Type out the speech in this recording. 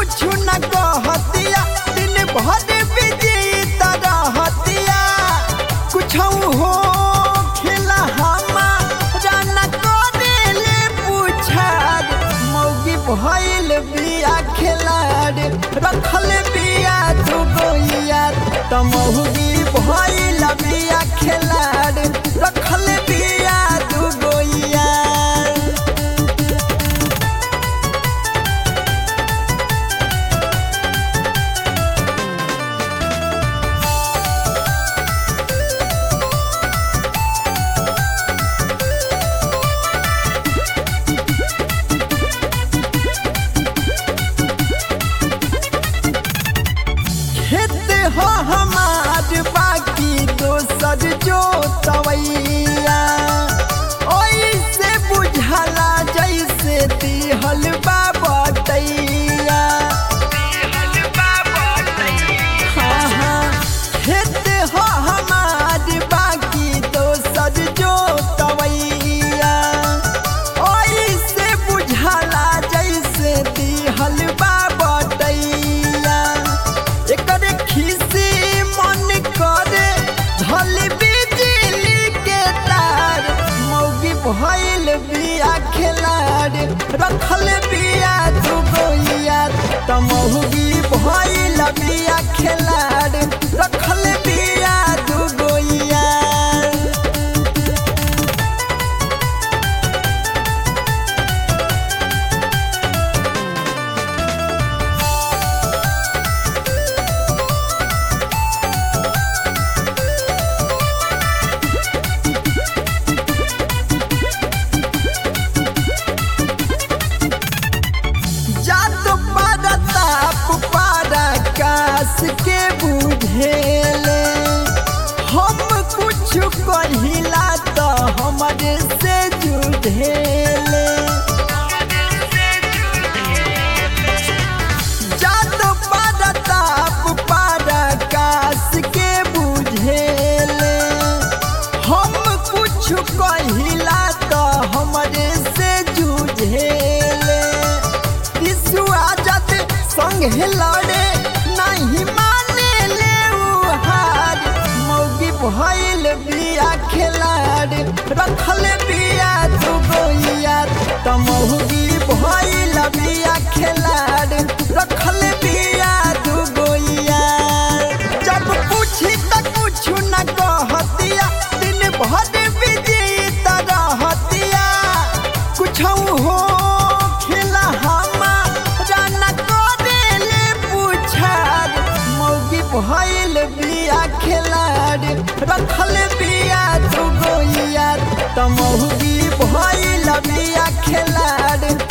कुछ न कहतिया दिन भर बिजी रहतिया कुछ हो खेला हमारा न करेले पूछार मौगी भइल बिया खेलाड़ रखल बिया तू गोइया त मौगी भइल बिया खेलाड़ रखल बिया तू गोइया खेत हो हमार बाकी दोसर जो तवैया ओइसे बुझला जैसे दिहल बाबतैया हाँ हाँ खेत हो हमार बाकी दोसर जो तवैया ओइसे बुझला जैसे दिहल बाबतैया एकरे खिसी मन करे धल बिजली के तार मौगी भइल बिया खेलाड़ रखल बिया तू गोइया त मौगी भइल बिया खेलाड़ रखल बिया तू गोइया जात परताप पराकाश के बुझेले हम कुछ कहिला त हमरे से जुझेले जात परताप पराकाश के बुझेले हम कुछ कहिला त हमरे से जुझेले विश्वा जत संगे लड़े नहीं माने ले उ हार मौगी भइल बिया खेलाड़ रखल बिया तू गोइया त मौगी भइल बिया खेलाड़ रखल बिया तू गोइया जब पूछी त कुछ न कहतिया दिन भर बिजी रहतिया कुछ हो खेला हमारा न करेले पूछार मौगी भइल बिया खेलाड़ रखल बिया तू गोइया त मौगी भइल बिया खेलाड़